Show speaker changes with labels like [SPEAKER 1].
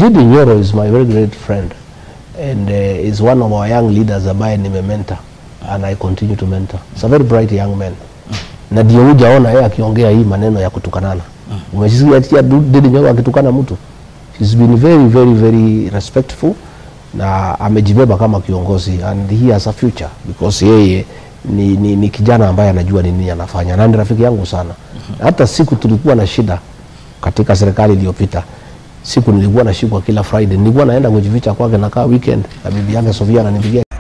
[SPEAKER 1] Didi Nyoro is my very great friend and uh, is one of our young leaders ambaye nimementa and I continue to mentor. He's a very bright young man. Na ndio hujaona yeye akiongea hii maneno ya kutukanana. Umesikia ati Didi Nyoro akitukana mtu? He's been very very very respectful na amejibeba kama kiongozi and he has a future because yeye ni, ni, ni kijana ambaye anajua ni nini anafanya na ni rafiki yangu sana. Hata siku tulikuwa na shida katika serikali iliyopita, siku nilikuwa nashikwa kila Friday, nilikuwa naenda kujificha kwake, nakaa weekend na bibi yake Sofia ananipigia